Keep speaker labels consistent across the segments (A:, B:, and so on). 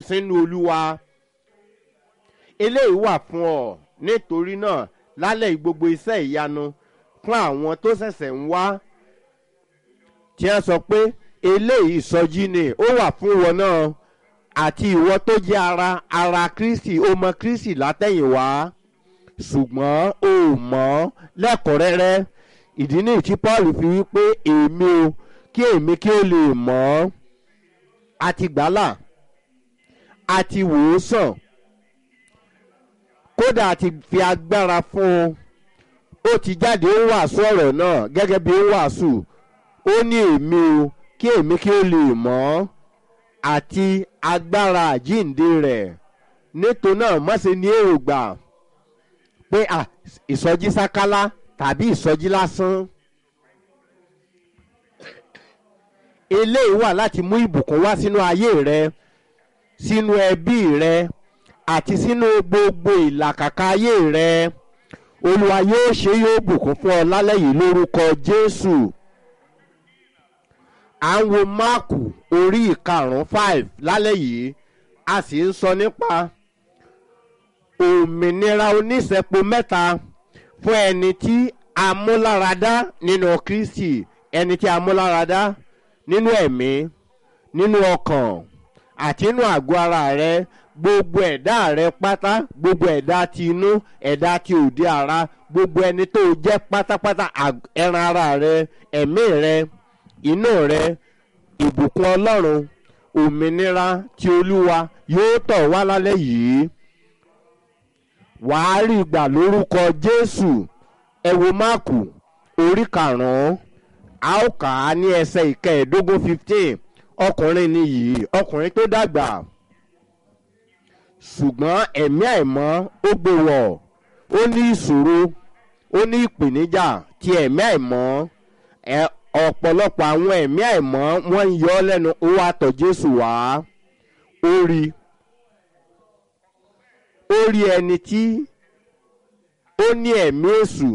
A: sínú olúwa eléyìí wà fún ọ nítorí náà lálẹ́ gbogbo iṣẹ́ ìyanu fún àwọn tó ṣẹ̀ṣẹ̀ ń wá tí wọ́n sọ pé eléyìí ìsọjí ni ó wà fún wọn náà àti ìwọ tó jẹ́ ara ara kristi ó mọ kristi látẹ̀yìnwá ṣùgbọ́n o mọ̀ lẹ́kọ̀ọ́rẹ́rẹ́ ìdí ní tí paul fi wípé èmi o kí èmi kí o lè mọ̀ ọ́ àti gbàlà àti wòósàn kódà àti fi agbára fún un ó ti jáde ó wàásù ọ̀rọ̀ náà gẹ́gẹ́ bí ó wàásù ó ní èmi o kí èmi kí o lè mọ̀ ọ́ àti agbára àjíǹde rẹ̀ nítorí náà má ṣe ní èrògbà pé ìsọjí sákálá tàbí ìsọjí lásán. eléyìí wà láti mú ìbùkún wá sínú ayé rẹ sínú ẹbí rẹ àti sínú gbogbo ìlàkàkà ayé rẹ olúwa yóò ṣe yóò bùkún fún ọ lálẹ́ yìí lórúkọ jésù à ń wo máàkù orí ìkarùn-ún five lálẹ́ yìí a sì ń sọ nípa òmìnira oníṣẹ́po mẹ́ta fún ẹni tí a mú láradá nínú kristi ẹni tí a mú láradá nínú ẹ̀mí nínú ọkàn àti nínú àgọ́ ara rẹ gbogbo ẹ̀dá rẹ pátá gbogbo ẹ̀dá ti inú ẹ̀dá ti òde ara gbogbo ẹni tó jẹ́ pátápátá ẹran ara rẹ ẹ̀mí rẹ inú rẹ ìbùkún ọlọ́run òmìnira ti olúwa yóò tọ̀ wá lálẹ́ yìí wàá rí gbà lórúkọ jésù ẹ wo máàkù orí karùn-ún a ó kà á ní ẹsẹ̀ ìkẹẹ̀ẹ́dógún fifteen ọkùnrin ni yìí ọkùnrin tó dàgbà ṣùgbọ́n ẹ̀mí àìmọ́ ó gbé wọ̀ ó ní ìṣòro ó ní ìpèníjà ti ẹ̀mí àìmọ́ ọ̀pọ̀lọpọ̀ àwọn ẹ̀mí àìmọ́ wọ́n ń yọ ọ́ lẹ́nu ó wá tọ̀ jésù wá ó rí ó rí ẹni tí ó ní ẹ̀mí èṣù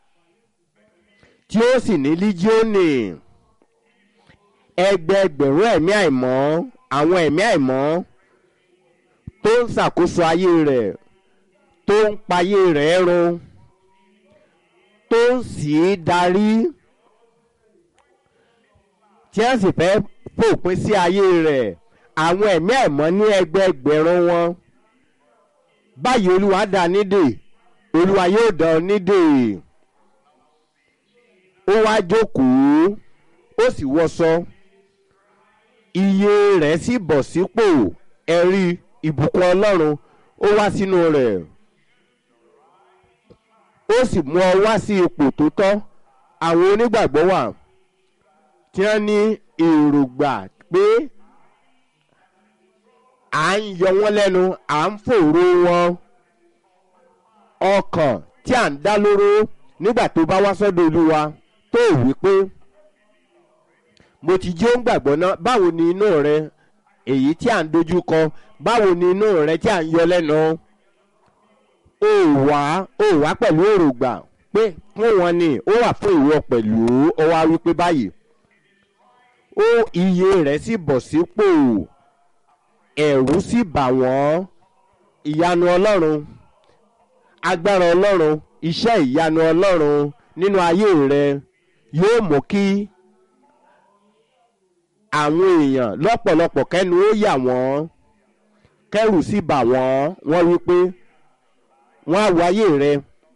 A: tí ó sì ní líjíọ́nì ẹgbẹẹgbẹ̀rún ẹ̀mí àìmọ́ àwọn ẹ̀mí àìmọ́ tó ń ṣàkóso ayé rẹ̀ tó ń payé rẹ̀ run tó ń sì í darí tí wọ́n sì fẹ́ fòpin sí ayé rẹ̀ àwọn ẹ̀mí àìmọ́ ní ẹgbẹẹgbẹ̀rún wọn báyìí olúwa dá nídè olúwa yóò dá ọ nídè ó wá jókòó ó sì wọṣọ iye rẹ̀ sì bọ̀ sípò ẹ̀rí ìbùkún ọlọ́run ó wá sínú rẹ̀ ó sì mú ọ wá sí ipò tó tọ́ àwọn onígbàgbọ́ wà tí wọ́n ní èrògbà pé à ń yọ wọ́n lẹ́nu à ń fòró wọn ọkàn tí à ń dá lóró nígbà tó bá wá sọ́dọ̀ olúwa tó wí pé mo ti jí ó ń gbàgbọ́ ná báwo ni inú rẹ èyí tí à ń dojú kọ báwo ni inú rẹ tí à ń yọ lẹ́nu ó wá ó wá pẹ̀lú èrògbà pé fún wọn ni ó wà fún ìwọ pẹ̀lú ó wá wí pé báyìí ó iye rẹ̀ sì bọ̀ sípò ẹ̀rú sì bà wọ́n ìyanu ọlọ́run agbára ọlọ́run iṣẹ́ ìyanu ọlọ́run nínú ayé rẹ yóò mú kí àwọn èèyàn lọ́pọ̀lọpọ̀ kẹ́nu ó yà wọ́n kẹ́rù sì bà wọ́n wọ́n wí pé wọ́n á wáyé rẹ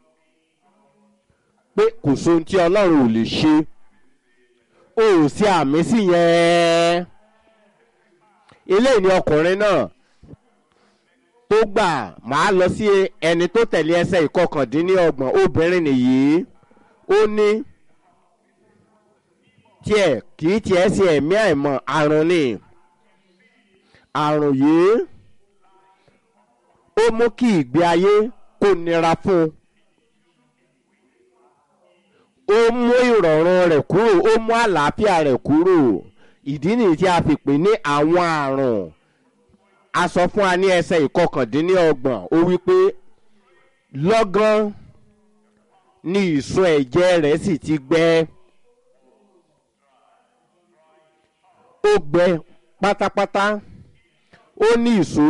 A: pé kò sóhun tí ọlọ́run ò lè ṣe ó sí àmì sí yẹn eléyìí ni ọkùnrin náà tó gbà máa lọ sí ẹni tó tẹ̀lé ẹsẹ̀ ìkọkàndínlọ́gbọ̀n obìnrin nìyí ó ní tiẹ̀ kì í tiẹ̀ sí ẹ̀mí àìmọ̀ àrùn ni àrùn yìí ó mú kí ìgbé ayé kó nira fún un ó mú ìrọ̀rùn rẹ̀ kúrò ó mú àlàáfíà rẹ̀ kúrò ìdí nìyí tí a fi pè ní àwọn àrùn a sọ fún wa ní ẹsẹ̀ ìkọkàndínlọ́gbọ̀n ó wí pé lọ́gán ni ìsun ẹ̀jẹ̀ rẹ̀ sì ti gbẹ ó gbẹ pátápátá ó ní ìsun.